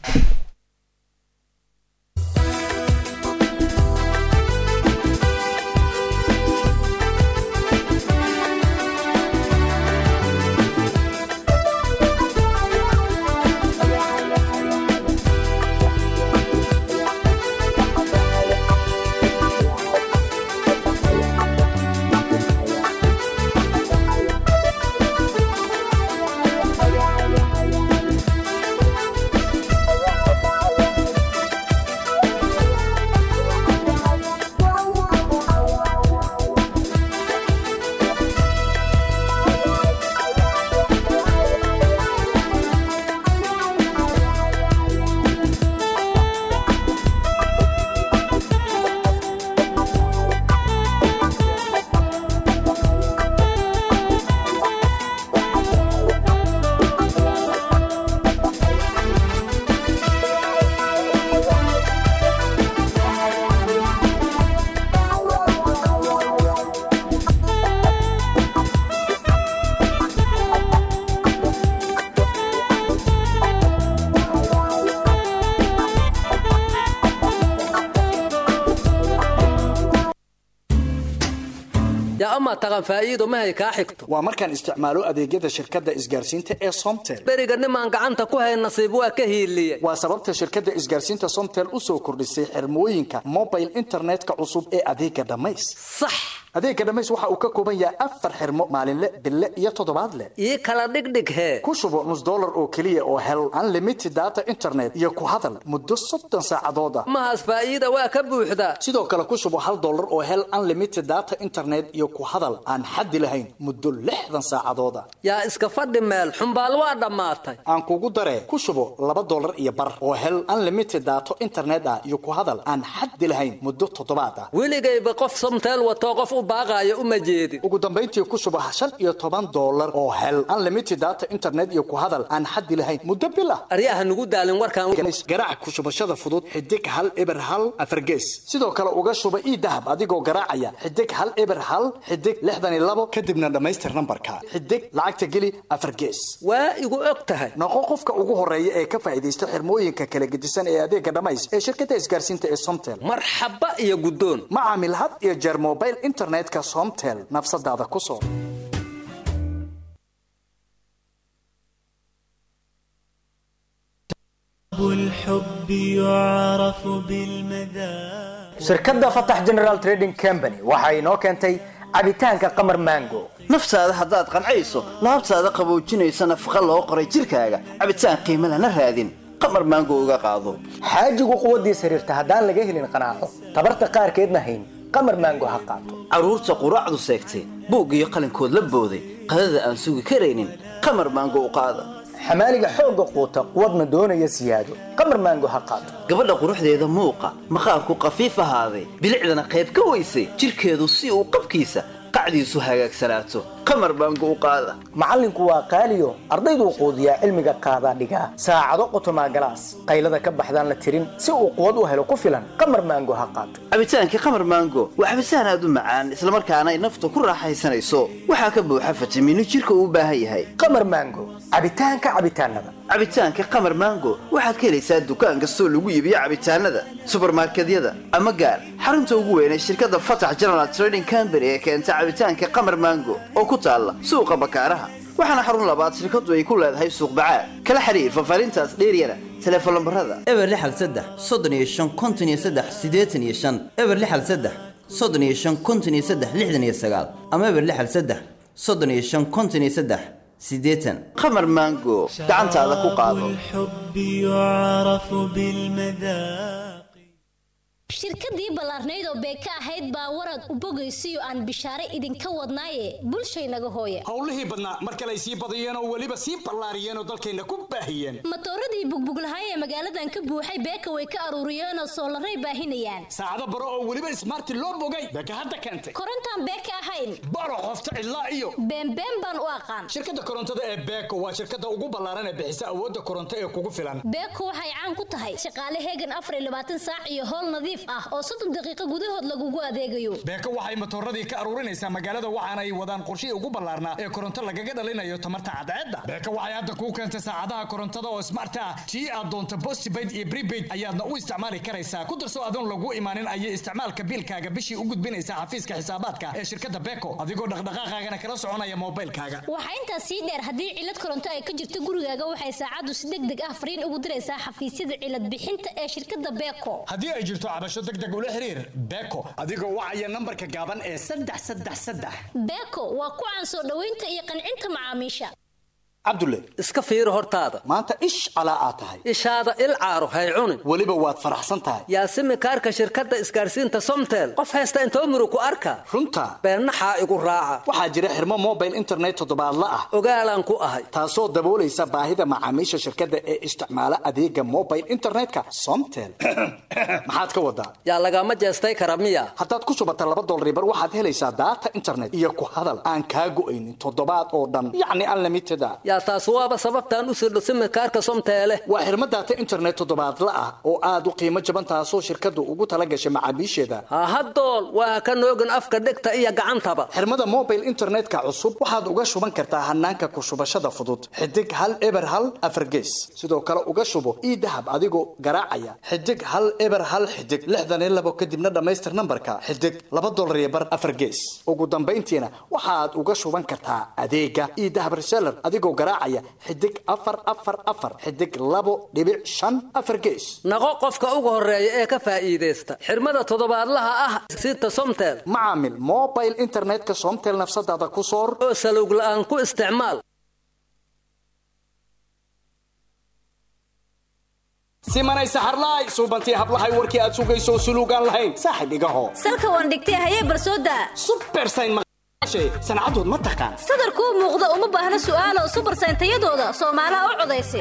ama taqan faa'iido mahay kaa xigto waa markaan isticmaalo adeegyada shirkadda isgaarsiinta ee somtel beriga nimaan gacanta ku hay nasiib waa ka hiiliye waa sababta shirkadda isgaarsiinta somtel u soo kordhisay xirmooyinka mobile internetka cusub ee adeega dhammays sax adeega dhammays waxa uu ka kooban yahay afar xirmo maalinle bille iyo toddobaadle ii kala dhigdhig hee ku shubo nus dollar oo keliya oo hel unlimited data internet iyo ku hadal muddo soddon saacadood ah mahaas faa'iida waa ka buuxda sidoo kale ku shubo hal dollar oo hel unlimited data internet iyo ku hadal aan xaddi lahayn muddo lixdan saacadood ah yaa iska fadhi meel xumbaal waa dhammaatay aan kugu daree ku shubo laba dollar iyo bar oo hel unlimited daato internet ah iyo ku hadal aan xaddi lahayn muddo toddobaad ah weligayba qof somteel watoo qof u baaqaayo uma jeedin ugu dambayntii ku shubo shan iyo toban dollar oo hel unlimited data internet iyo ku hadal aan xaddi lahayn muddo bil ah aryaha nugu daalin warkaan garaac ku shubashada fudud xidig hal eber hal afargees sidoo kale uga shuba ii dahab adigoo garaacaya xidig hal eber hal xidig lixdan iyo labo kadibna dhammaystir nambarka xidig lacagta geli afar gees waa igu og tahay noqo qofka ugu horeeya ee ka faa'iidaysta xirmooyinka kala gedisan ee adeega dhammays ee shirkadda isgaarsiinta ee somtel marxaba iyo guddoon ma caamil had iyo jeer mobile internetka somtel nafsadaada ku soo الحب يعرف بالمذاق shirkadda fatax general trading company waxa inoo keentay cabitaanka qamar mango naftaada haddaad qancayso laabtaada qaboojinaysa nafaqa loo qoray jirkaaga cabitaan qiimo lana raadin qamar maango uga qaado xaajigu quwaddiis xiriirta haddaan laga helin qanaaco tabarta qaarkeedna hayn qamar mango ha qaato carruurta quraacdu seegtay buug iyo qalinkood la booday qadada aan sugi karaynin qamar maango u qaada xamaaliga xoogga quuta quwadna doonaya siyaado qamar mango ha qaato gabadha quruxdeeda muuqa maqaarku qafiif ahaaday bilicdana qayb ka weysay jirkeedu si uu qabkiisa qacdiisu hagaagsanaato qamar baango u qaada macallinku waa qaaliyo ardayduu quudiyaa cilmiga qaadaa dhigaa saacado qotomaa galaas qaylada ka baxdaan la tirin si uu quwad u helo ku filan qamar maango ha qaato cabitaankii qamar maango waa cabitaan aad u macaan islamarkaana ay nafta ku raaxaysanayso waxaa ka buuxa fitamiino jirka uu u baahan yahay qamar maango cabitaanka cabitaanada cabitaanka qamar maango waxaad ka helaysaa dukaan kastoo lagu iibiyo cabitaanada subarmarkedyada ama gaar xarunta ugu weyn ee shirkadda fatax general trading company ee keenta cabitaanka qamar maango oo ku taalla suuqa bakaaraha waxaana xarun labaad shirkadu ay ku leedahay suuq bacaad kala xiriir fafaarintaas dheeryana teleefon lambarada eber lixal saddex soddon iyo shan konton iyo saddex siddeetan iyo shan eber lixal saddex soddon iyo shan konton iyo saddex lixdan iyo sagaal ama eber lixal saddex soddon iyo shan konton iyo saddex siddeetan qamar maango gacantaada ku qaado الحب يعرف بالمذاق shirkadii ballaarnayd oo beeka ahayd baa warad u bogaysiyo aan bishaare idinka wadnaaye bulshaynaga hooya howlihii badnaa mar kale ay sii badiyeen oo weliba sii ballaariyeen oo dalkayna ku baahiyeen matooradii bugbuglahay ee magaaladan ka buuxay beeka way ka aruuriyeenoo soolaray baahinayaan saacado baro oo weliba ismaarti loo bogay beeka hadda keentay korontaan beeka ahayn baro qofta cidlaa iyo beenbeen baan u aqaan shirkadda korontada ee beeko waa shirkadda ugu ballaaran ee bixisa awoodda koronto ee kugu filan beeko waxay caan ku tahay shaqaale heegan afar iyo labaatan saac iyo howl nadiif ah oo soddon daqiiqo gudahood lagugu adeegayo beeko waxay matooradii ka aruurinaysaa magaalada waxaana ay wadaan qorshihii ugu ballaarnaa ee koronto lagaga dhalinayo tamarta cadceedda beeko waxay hadda kuu keentay saacadaha korontada oo smart ah tii aad doonto postpaid iyo prepaid ayaadna u isticmaali karaysaa ku darso adoon lagu imaanin ayay isticmaalka biilkaaga bishii u gudbinaysaa xafiiska xisaabaadka ee shirkadda beeko adigoo dhaqdhaqaaqaagana kala soconaya moobilkaaga waxaa intaas sii dheer haddii cilad koronto ay ka jirto gurigaaga waxay saacaddu si deg deg ah fariin ugu diraysaa xafiisyada cilad bixinta ee shirkadda beeko haddii ay jirto cabasho deg deg ula xiriir beeko adigoo wacaya nambarka gaaban ee saddex saddex saddex beeko waa ku caan soo dhoweynta iyo qancinta macaamiisha cabdulle iska fiiri hortaada maanta ish calaa aad tahay ishaada il caaro hay cunin weliba waad faraxsan tahay yaasimi kaarka shirkadda isgaarsiinta somtel qof haysta intoo murug ku arka runta beennaxaa igu raaca waxaa jira xirmo mobile internet toddobaadla ah ogaalaan ku ahay taasoo daboolaysa baahida macaamiisha shirkadda ee isticmaala adeega mobile internetka somtel maxaad ka wadaa yaa lagama jeestay kara miya haddaad ku shubata laba dolaribar waxaad helaysaa daata internet iyo ku hadal aan kaa go'aynin toddobaad oo dhan yacni unlimited a yaa taas waaba sababtaan u sirdho simikaarka somteele waa xirmo daata internet toddobaadla ah oo aad u qiimo jaban taasoo shirkaddu ugu tala gashay macaamiisheeda hahadool waa ka noogin afka dhegta iyo gacantaba xirmada mobile internetka cusub waxaad uga shuban kartaa hanaanka ku shubashada fudud xidig hal eber hal afargees sidoo kale uga shubo ii dahab adigoo garaacaya xidig hal eber hal xidig lixdan iyo labo kadibna dhammaystir nambarka xidig laba dolar iyo bar afargees ugu dambayntiina waxaad uga shuban kartaa adeega ii dahab reseller adigoo garaacaya xidig afar afar afar xidig labo dhibic shan afar gees naqo qofka ugu horeeya ee ka faa'iidaysta xirmada toddobaadlaha ah sita somtel macaamil mobile internetka somtel nafsadaada ku soor oo salowg la'aan ku isticmaal simanay saxarlaay suubantii hablahay warkii aad sugayso suluugaan lahayn saaxib igaho salka waan dhigtay hayee barsooda subersayn sancadood ma taqaan sadarkuu muuqda uma baahna su'aalo subarsayn tayadooda soomaalaha u codaysa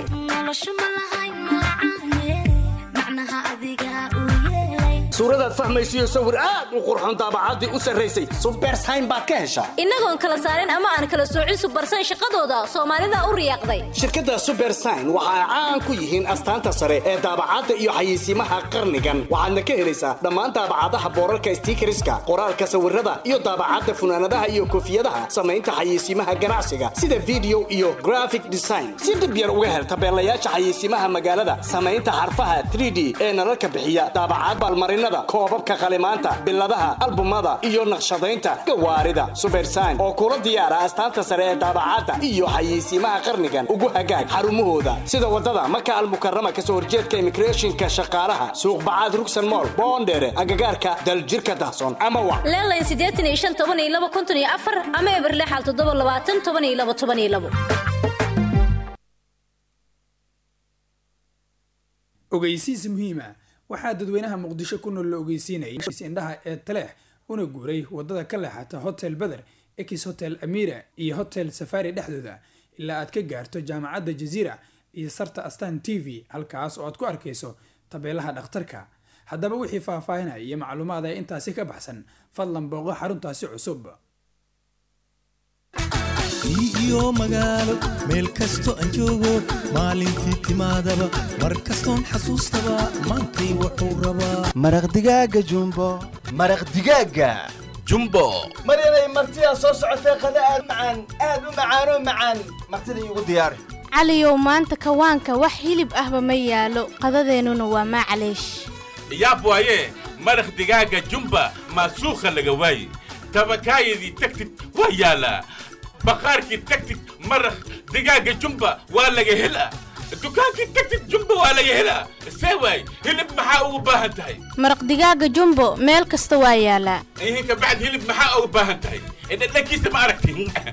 suuradaad fahmaysiyo sawir aad u qurxoon daabacaddii u sarraysay subersayn baad ka heshaa innagoon kala saarin ama aan kala soocin subarsayn shaqadooda soomaalida u riyaaqday shirkadda subersign waxa ay caan ku yihiin astaanta sare ee daabacadda iyo xayeysiimaha qarnigan waxaadna ka helaysaa dhammaan daabacadaha boorarka stiikariska qoraalka sawirada iyo daabacadda funaanadaha iyo koofiyadaha samaynta xayeysiimaha ganacsiga sida video iyo graphic design si dhib yar uga hel tabeelayaasha xayeysiimaha magaalada samaynta xarfaha 3d ee nalalka bixiya daabacad baalmarin kartoonnada koobabka qalimaanta biladaha albumada iyo naqshadaynta gawaarida subersign oo kula diyaara astaanta sare ee daabacaadda iyo xayeysiimaha qarnigan ugu hagaag xarumahooda sida wadada maka almukarama kasoo horjeedka immigrationka shaqaalaha suuq bacaad rugsan mool boondheere agagaarka daljirka dahsoon ama wac leelayn siddeetan iyo shan toban iyo laba konton iyo afar ama eberle xal toddoba labaatan toban iyo laba toban iyo labo ogeysiis muhiima waxaa dadweynaha muqdisho ku nool la ogeysiinayay indhaha ee taleex una guuray wadada ka leexata hotel beder ex hotel amira iyo hotel safari dhexdooda ilaa aad ka gaarto jaamacadda jaziira iyo sarta astan t v halkaas oo aad ku arkayso tabeelaha dhakhtarka haddaba wixii faahfaahinaya iyo macluumaad ee intaasi ka baxsan fadlan booqo xaruntaasi cusub iyo magaalo meel kasto aan joogo maalintii timaadaba mar kastoon xasuustaba maantay wuxuu rabaa maraq digaaga jumbo maraq digaaga jumbo maryanay martidaa soo socotee qada aad u macaan aad u macaanoo macaan martida iigu diyaari caliyow maanta kawaanka wax hilib ahba ma yaalo qadadeennuna waa maclaysh yaab waaye maraq digaaga jumba maasuukha laga waaye tabakaayadii tagtid waa yaalaa baqaarkii tagtid maraq digaaga jumba waa laga helaa dukaankii tagtid jumba waa laga helaa see waay hilib maxaa ugu baahan tahay maraq digaaga jumbo meel kasta waa yaalaa ihin kabacd hilib maxaa ugu baahan tahay dhadhankiisa ma aragti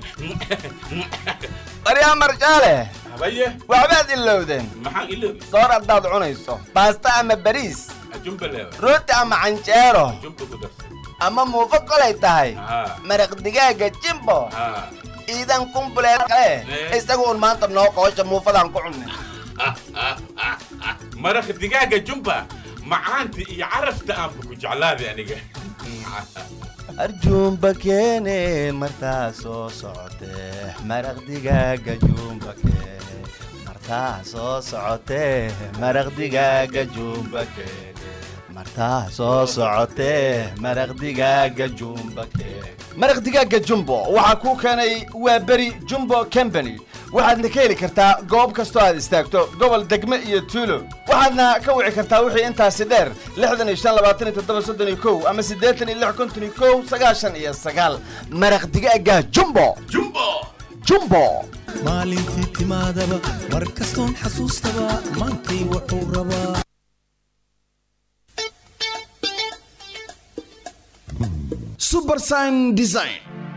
maryaa marjaale habaye waxbaad ilowdeen maxaan iloobi soor haddaad cunayso baasta ama bariis jumba leewa rooti ama canjeero jumba ku darsa ama muufo kolay tahay Haa. maraq digaaga jimbo haa iidan kumbuleed kale isagu un maanta noo qoosha muufadaan ku cunnay maraq digaaga jumba macaanta iyo carafta aanba ku jeclaaday aniga arjuumba keene martaa soo socotee maraq digaaga juumba keene martaa soo socotee maraq digaaga juumba keene martaa soo socotee maraq digaaga juumba keene maraq digaaga jumbo waxaa kuu keenay waa beri jumbo company waxaadna ka heli kartaa goob kastoo aad istaagto gobol degme iyo tuulo waxaadna ka wici kartaa wixii intaasi dheer lixdan iyo shan labaatan iyo toddoba soddon iyo kow ama siddeetan iyo lix konton iyo kow sagaashan iyo sagaal maraq digaaga jumbo jumbo jumbo maalintii timaadaba mar kastoon xasuustaba maantay wuxuu rabaa subersign design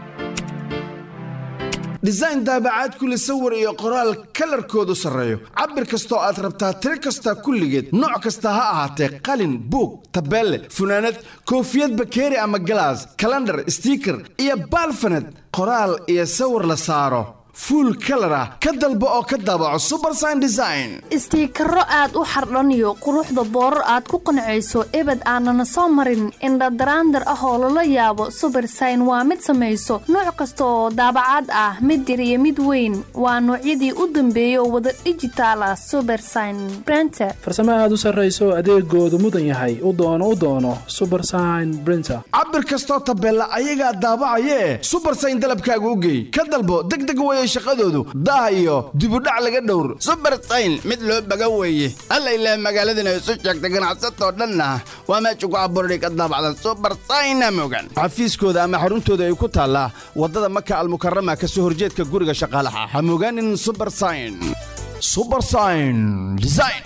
design daabacaad kule sawir iyo qoraal kalarkoodu sarreeyo cabir kastoo aad rabtaa tiro kasta kulligeed nooc kasta ha ahaatee qalin buug tabeelle funaanad koofiyad bakeeri ama galaas kalandhar stiiker iyo baalfaned qoraal iyo sawir la saaro fuul kalar ah ka dalbo oo ka daabaco subersign design istiikaro aad u xardhaniyo quruxda boorar aad ku qancayso ebed aanana soo marin indhadaraandar ah oo lala yaabo subersign waa mid samayso nooc kasta oo daabacaad ah mid yar iyo mid weyn waa noocyadii u dambeeyay oo wada dhijitaal ah subersign brenter farsamo aad u sarrayso adeegoodu mudan yahay u doono u doono subersign brinter cabir kastoo tabeella ayagaa daabacayee subersign dalabkaaga u geey ka dalbo degdeg weye shaqadoodu daah iyo dibudhac laga dhowr subersayn mid loo baga weeye alla ilaah magaaladana isu sheegta ganacsatoo dhanna waa meesha ku abuurday ka daabacdan subersayna mogan xafiiskooda ama xaruntooda ay ku taallaa waddada maka almukarama ka soo horjeedka guriga shaqaalaha ha mogaanin subersayn subersayn design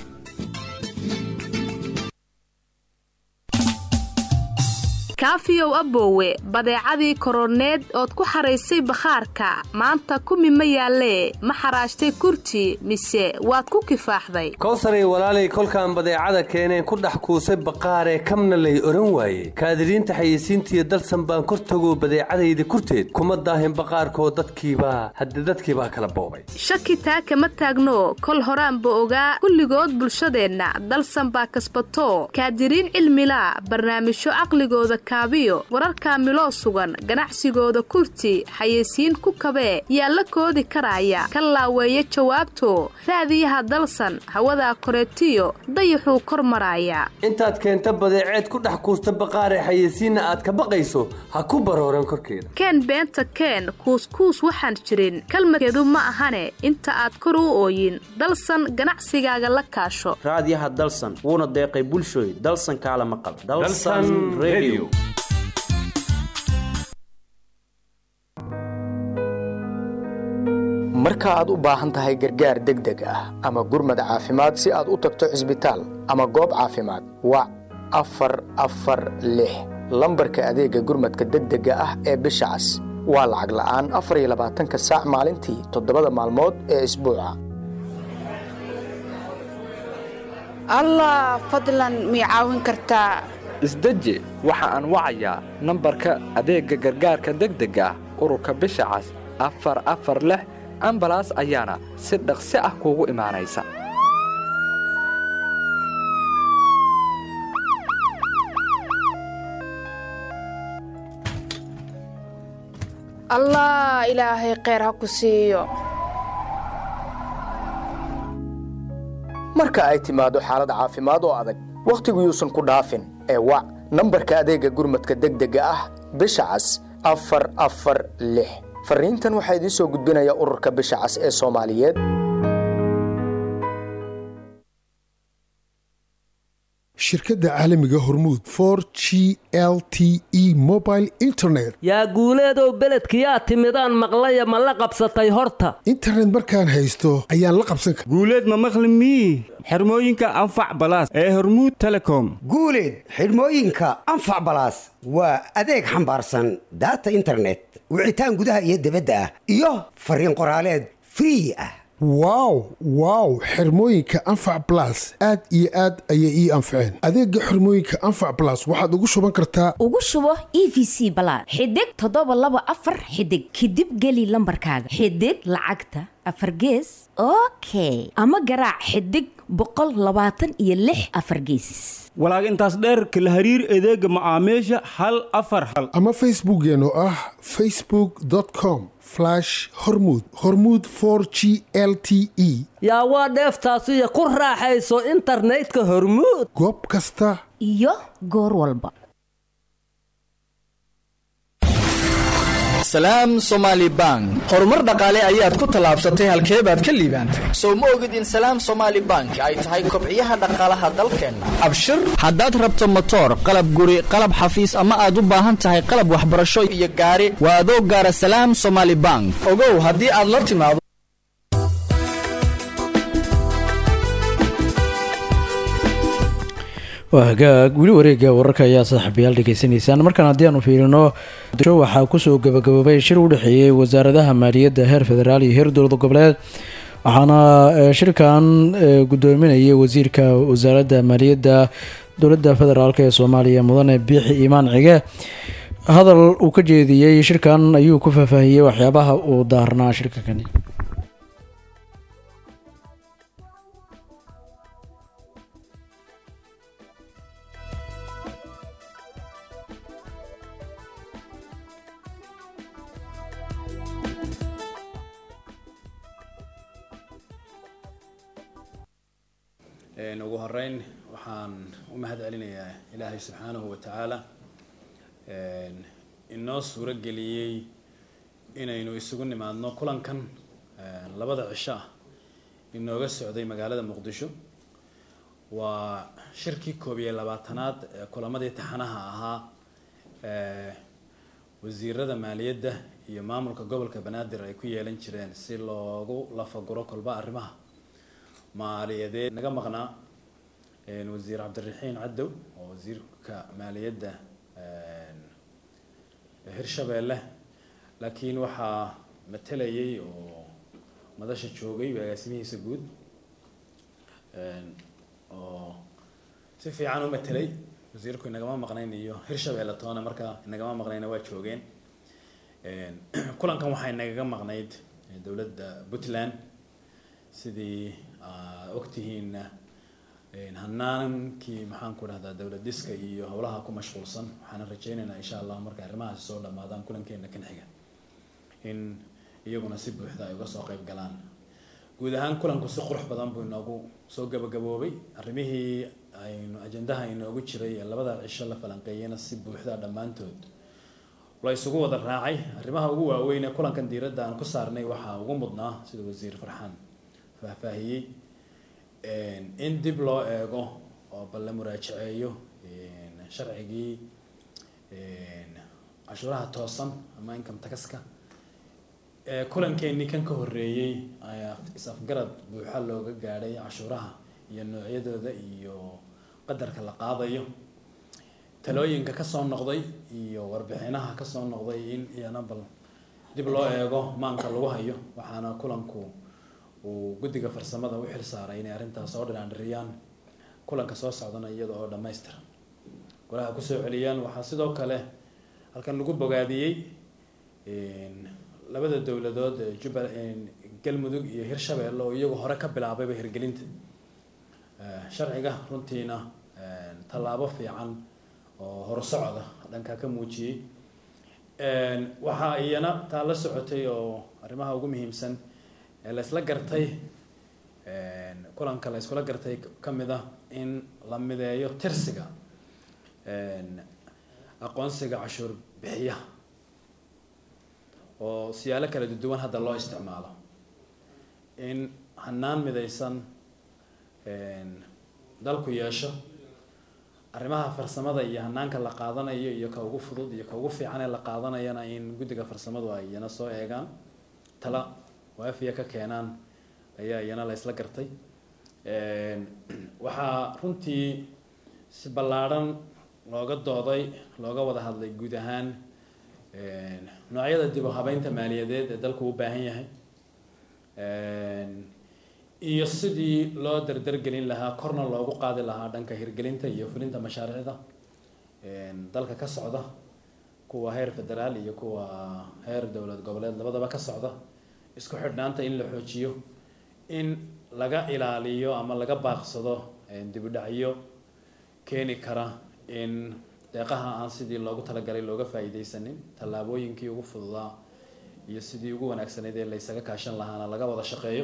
kaafiyow aboowe badeecadii koroneed ood ku xaraysay bakhaarka maanta kumi ma yaallee ma xaraashtay kurti mise waad ku kifaaxday kowsaray walaalay kolkaan badeecada keeneen ku dhex kuusay baqaaree kamna lay odhan waaye kaadiriinta xayeysiintiiyo dalsan baan kor tagoo badeecadayda kurteed kuma daahin baqaarkoo dadkiibaa hadde dadkiibaa kala boobay shaki taa kama taagno kol horaanba ogaa kulligood bulshadeenna dalsan baa kasbato kaadiriin cilmila barnaamijyo caqligooda kaabiyo wararka miloo sugan ganacsigooda kurti xayeysiin ku kabee yaa la koodi karaya ka laaweeya jawaabto raadiyaha dalsan hawadaa koreetiyo dayaxuu kor maraaya intaad keenta badeeceed ku dhex kuusta baqaaree xayeysiinna aad ka baqayso ha ku barooran korkeeda keen beenta keen kuuskuus waxaan jirin kalmadkeedu ma ahane inta aad kor u ooyin dalsan ganacsigaaga la kaasho raadiyaha dalsan wuuna deeqay bulshooy dalsan kaala maqal Dalsan Radio. marka aad u baahan tahay gargaar degdeg ah ama gurmad caafimaad si aad u tagto cisbitaal ama goob caafimaad wac afar afar lix lambarka adeega gurmadka degdega ah ee bisha cas waa lacag la'aan afar iyo labaatanka saac maalintii toddobada maalmood ee isbuuca allah fadlan mii caawin kartaa isdeji waxa aan wacayaa nambarka adeegga gargaarka degdega ah ururka bisha cas afar afar lix ambalaas ayaana si dhaqsi ah kuugu imaanaysa allah ilaahay kheyr ha ku siiyo marka ay timaado xaalad caafimaad oo adag wakhtigu yuusan ku dhaafin ee wac nambarka adeega gurmadka degdega ah bisha cas afar afar lix fariintan waxaa idiin soo gudbinaya ururka bisha cas ee soomaaliyeed shirkadda caalamiga hormuud for g l t e mobile internet yaa guuleedow beledkiyaa timidaan maqlaya ma la qabsatay horta internet markaan haysto ayaan la qabsan kara guuleed ma maqli mii xirmooyinka anfac balaas ee hormuud telecom guuleed xidhmooyinka anfac balaas waa adeeg xambaarsan daata internet wicitaan gudaha iyo dibadda ah iyo fariin qoraaleed free ah wow wow xirmooyinka anfac blas aad iyo aad ayay ii anfaceen adeega xirmooyinka anfac blas waxaad ugu shuban kartaa ugu shubo e v c balaad xidig toddoba laba afar xidig kadib geli lambarkaaga xidig lacagta afar gees okay ama garaac xidig boqol labaatan iyo lix afar gees walaag intaas dheerka la hariir adeega macaamiisha hal afar hal ama facebookkeen oo ah facebook com hormud hormud for g l t e yaa waa dheeftaasiyo ku raaxayso internetka hormuud goob kasta iyo goor walba salaam somaali bank horumar dhaqaale ayaad ku tallaabsatay halkee baad ka liibaantay sow ma ogid in salaam somaali bank ay tahay kobciyaha dhaqaalaha dalkeenna abshir haddaad rabto motoor qalab guri qalab xafiis ama aad u baahan tahay qalab waxbarasho iyo gaari waa adoo gaara salaam somaali bank ogow haddii aad la timaado waa hagaag weli wareega wararka ayaa saaxiibayaal dhegeysanaysaan markaan haddii aanu fiirino waxaa kusoo gabagaboobay shir u dhexeeyey wasaaradaha maaliyadda heer federaal iyo heer dowlad goboleed waxaana shirkan gudoominayay wasiirka wasaaradda maaliyadda dowladda federaalk ee soomaaliya mudane biixi iimaan cige hadal uu ka jeediyey shirkan ayuu ku faahfaahiyey waxyaabaha uu daarnaa shirkankani ugu horeyn waxaan u mahad celinayaa ilaahay subxaanahu wa tacaala inoo suuro geliyey inaynu isugu nimaadno kulankan labada cisho ah inooga socday magaalada muqdisho waa shirkii koob iyo labaatanaad ee kulamadii taxanaha ahaa wasiirada maaliyadda iyo maamulka gobolka banaadir ay ku yeelan jireen si loogu lafaguro kolba arrimaha maaliyadeed naga maqnaa wasiir cabdiraxiin cadow oo wasiirka maaliyadda hirshabeelle laakiin waxaa matelayay oo madasha joogay agaasimihiisa guud oo si fiican u matelay wasiirku inagama maqnayn iyo hirshabeelle toona markaa inagama maqnayna waa joogeen kulankan waxay nagaga maqnayd dowladda puntland sidii ogtihiinna hanaankii maxaan ku dhahdaa dowlad diska iyo howlaha ku mashquulsan waxaana rajaynaynaa insha allah marka arrimahaasi soo dhammaadaan kulankeena kan xiga in iyaguna si buuxda ay uga soo qayb galaan guud ahaan kulanku si qurux badan buu inoogu soo gabagaboobay arrimihii aynu ajendaha inoogu jiray ee labada cisho la falanqeeyena si buuxda dhammaantood la isugu wada raacay arrimaha ugu waaweyn ee kulankan diiradda aan ku saarnay waxaa ugu mudnaa sida wasiir farxaan faahfaahiyey in dib loo eego oo bal la muraajaceeyo sharcigii cashuuraha toosan ama income taxka kulankeenii kan ka horeeyey ayaa is-afgarad buuxa looga gaadhay cashuuraha iyo noocyadooda iyo qadarka la qaadayo talooyinka kasoo noqday iyo warbixinaha kasoo noqday in iyana bal dib loo eego maanka lagu hayo waxaana kulanku uu guddiga farsamada u xil saaray inay arrintaas soo dhinaandhiriyaan kulanka soo socdana iyada oo dhammaystiran golaha kusoo celiyaan waxaa sidoo kale halkan lagu bogaadiyey labada dowladood ee jubba galmudug iyo hirshabeelle oo iyagu hore ka bilaabayba hirgelinta sharciga runtiina tallaabo fiican oo horsocda dhanka ka muujiyey waxaa iyana taa la socotay oo arrimaha ugu muhiimsan ee la isla gartay kulanka la iskula gartay ka mid ah in la mideeyo tirsiga aqoonsiga cashuur bixiyaha oo siyaalo kala duwan hadda loo isticmaalo in hanaan midaysan dalku yeesho arrimaha farsamada iyo hanaanka la qaadanayo iyo ka ugu fudud iyo ka ugu fiican ee la qaadanayana in guddiga farsamadu ay iyana soo eegaan tala waafiya ka keenaan ayaa iyana la isla gartay waxaa runtii si ballaadhan looga dooday looga wada hadlay guud ahaan noocyada dib u habeynta maaliyadeed ee dalku u baahan yahay iyo sidii loo dardargelin lahaa korna loogu qaadi lahaa dhanka hirgelinta iyo fulinta mashaariicda dalka ka socda kuwa heer federaal iyo kuwa heer dowlad goboleed labadaba ka socda isku xidhnaanta in la xoojiyo in laga ilaaliyo ama laga baaqsado dib u dhacyo keeni kara in deeqaha aan sidii loogu talagalay looga faa'iidaysanin tallaabooyinkii ugu fududaa iyo sidii ugu wanaagsanayd ee la ysaga kaashan lahaana laga wada shaqeeyo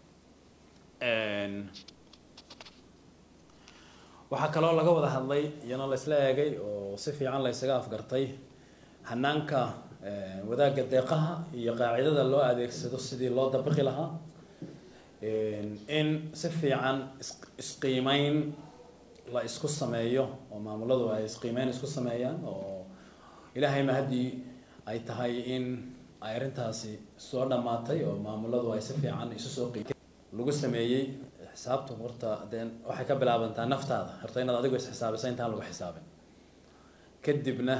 waxaa kaloo laga wada hadlay iyana la isla eegay oo si fiican la ysaga afgartay hanaanka wadaagga deeqaha iyo qaacidada loo adeegsado sidii loo dabaqi lahaa in si fiican isqiimeyn la isku sameeyo oo maamuladu ay isqiimeyn isku sameeyaan oo ilaahay ma haddii ay tahay in ay arrintaasi soo dhammaatay oo maamuladu ay si fiican isu soo qiimeen lagu sameeyey xisaabtu horta dee waxay ka bilaabantaa naftaada horta inaad adigu isxisaabisa intaan lagu xisaabin kadibna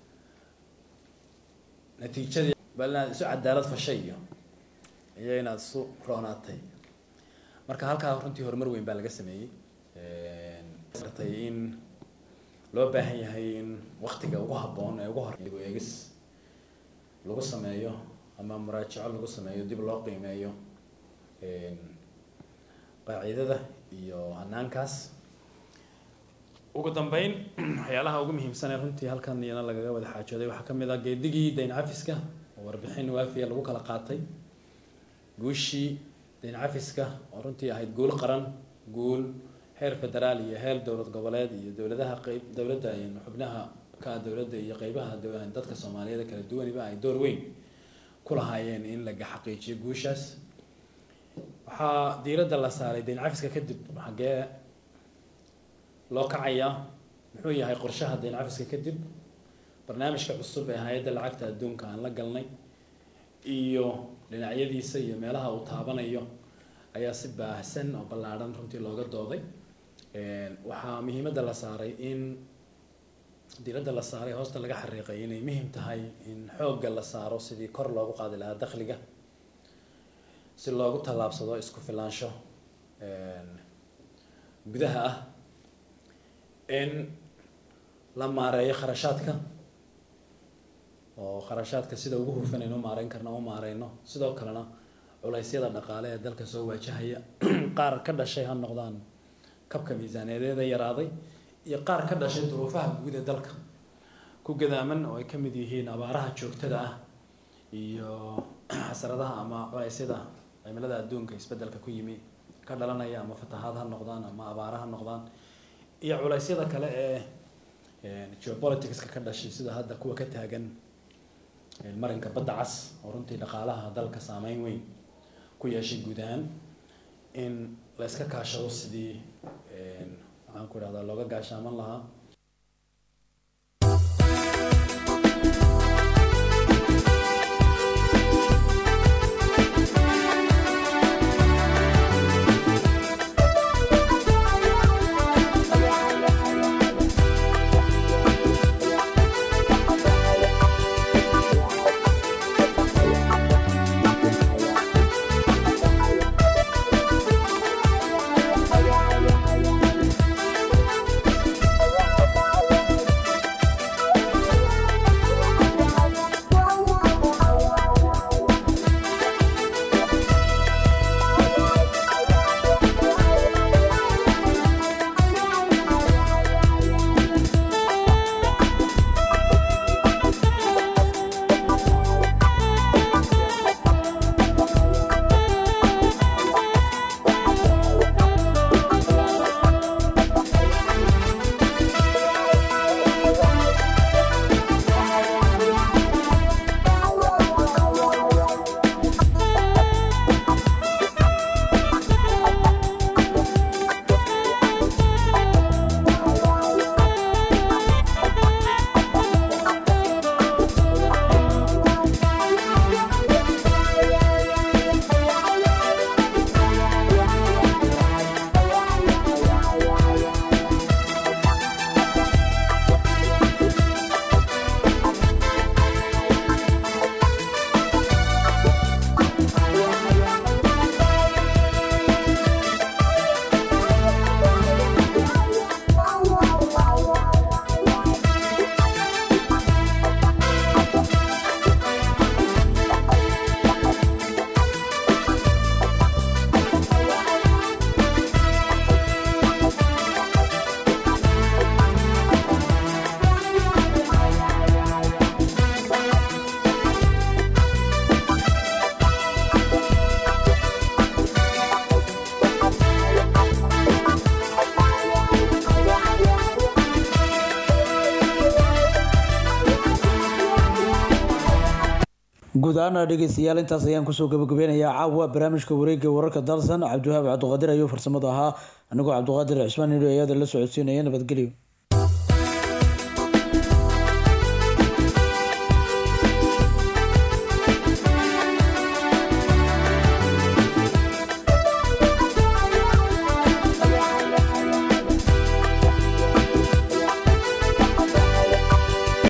natiijadii bal inaad isu cadaalad fashay iyo iyo inaad isu roonaatay marka halkaa runtii horumar weyn baa laga sameeyey artay in loo baahan yahay in waktiga ugu habboon ee ugu hor dib u eegis lagu sameeyo ama muraajaco lagu sameeyo dib loo qiimeeyo qaacidada iyo hanaankaas ugu dambeyn waxyaalaha ugu muhiimsan ee runtii halkan iyana lagaga wada xaajooday waxaa kamid ah geedigii dayn cafiska oo warbixin waafiya lagu kala qaatay guushii dayn cafiska oo runtii ahayd guul qaran guul heer federaal iyo heer dowlad goboleed iyo dowladaha qeyb dowladda xubnaha ka dowladda iyo qeybaha dadka soomaaliyeed kala duwaniba ay door weyn ku lahaayeen in laga xaqiijiyo guushaas waxaa diiradda la saaray dayn cafiska kadib xaggee loo kacayaa muxuu yahay qorshaha dayn cafiska kadib barnaamijka cusub ee hay-adda lacagta adduunka aan la galnay iyo dhinacyadiisa iyo meelaha uu taabanayo ayaa si baahsan oo ballaadhan runtii looga dooday waxaa muhiimadda la saaray in diiradda la saaray hoosta laga xariiqay inay muhiim tahay in xoogga la saaro sidii kor loogu qaadi lahaa dakhliga si loogu tallaabsado isku filaansho gudaha ah in la maareeyo kharashaadka oo kharashaadka sida ugu hufan aynu maareyn karna u maareyno sidoo kalena culeysyada dhaqaale ee dalka soo waajahaya qaar ka dhashay ha noqdaan kabka miisaaneedeeda yaraaday iyo qaar ka dhashay duruufaha guud ee dalka ku gadaaman oo ay ka mid yihiin abaaraha joogtada ah iyo xasaradaha ama culeysyada cimilada adduunka isbedelka ku yimi ka dhalanaya ama fatahaad ha noqdaan ama abaara ha noqdaan iyo culeysyada kale ee geopoliticska ka dhashay sida hadda kuwa ka taagan marinka badda cas oo runtii dhaqaalaha dalka saameyn weyn ku yeeshay guud ahaan in la iska kaashado sidii waxaan ku idhahdaa looga gaashaaman lahaa guud ahaana dhegeystayaal intaas ayaan kusoo gabagabeynayaa caawa barnaamijka wareegga wararka dalsan cabdiwahaab cabdiqaadir ayuu farsamada ahaa anigoo cabdiqaadir cismaan nidho ayada la socodsiinaya nabadgelyo